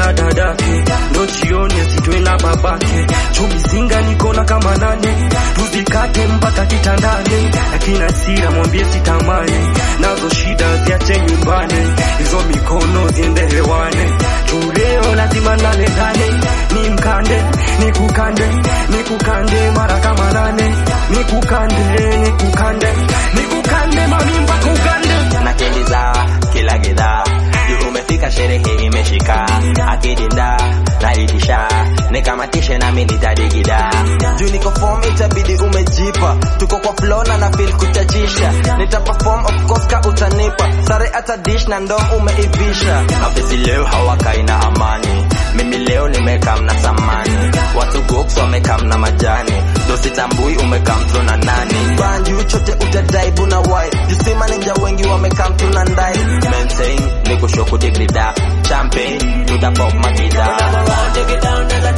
na dadake ndo jioni asitwe na babake chumizinga nikona kama nane tuzikate mpaka kitandani lakini asira mwambie sitamani nazo shida ziache nyumbani hizo mikono ziende hewani tuleo lazima nale ndani ni mkande ni kukande ni kukande mara kama nane ni kukande ni kukande ni kukande mamimba kukande nakimbiza kila gidhaa juu umefika sherehe imeshika akidinda naitisha nikamatishe nami nitadigida juu niko form itabidi umejipa tuko kwa flow na na feel kuchachisha nita perform of course ka utanipa sare hata dish na ndo umeivisha mapezi leo hawakai na amani mimi leo nimekam na samani watu goks wamekam na majani dositambui umekam tu na nani banju chote utadaibu na wai jusima ninja wengi wamekam tu na ndai maintain nikushoku digrida champagne tutapop makida Take it down, take it